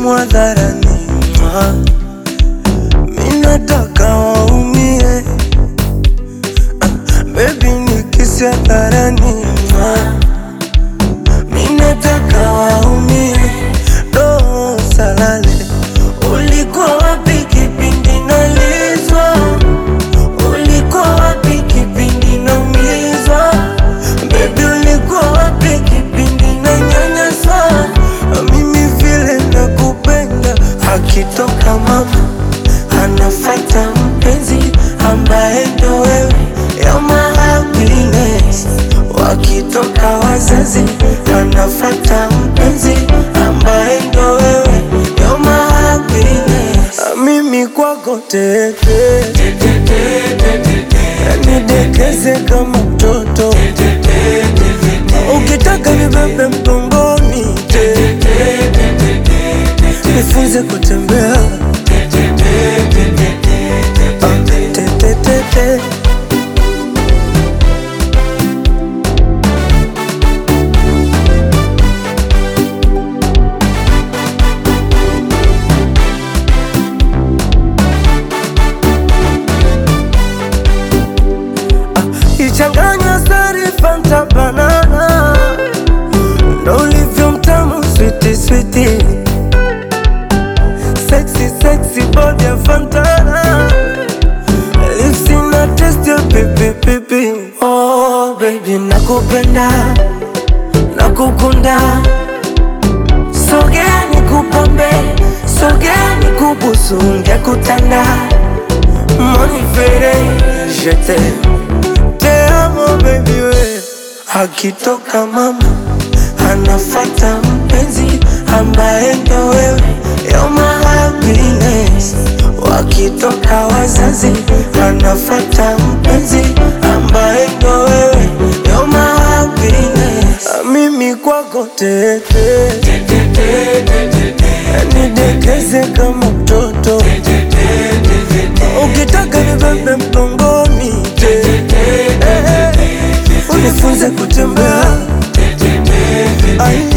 tamu hadharani, mwa. mi nataka waumie, Ah, baby nikisi hadharani, mwa. mi nataka waumie, roho salale. Ulikuwa wapi kipindi nalizwa? Ulikuwa wapi kipindi naumizwa? Baby ulikuwa wapi kipindi nanyanyaswa? Mimi vile nakupenda, akitoka mama anafata mpenzi ambaye ndo wewe, you're my happiness. Wakitoka wazazi anafata mpenzi ambaye ndo wewe, you're my happiness. Mimi kwako tete nidekeze kama mtoto ukitaka nibebe mgongoni nifunze kutembea Ah, tetetete. ichanganya sari fanta banana ndo ulivyo mtamu switi switi sexy sexy body ya fantana lips na test ya pipi pipi oh baby nakupenda nakukunda sogea nikupambe sogea nikubusu ngekutanda monifere jete te amo baby we akitoka mama anafata mpenzi ambaye ndo wewe you're my happiness wakitoka wazazi anafata mpenzi ambaye ndo wewe you're my happiness mimi kwako tete nidekeze kama mtoto ukitaka nibebe mgongoni unifunze kutembea Ai.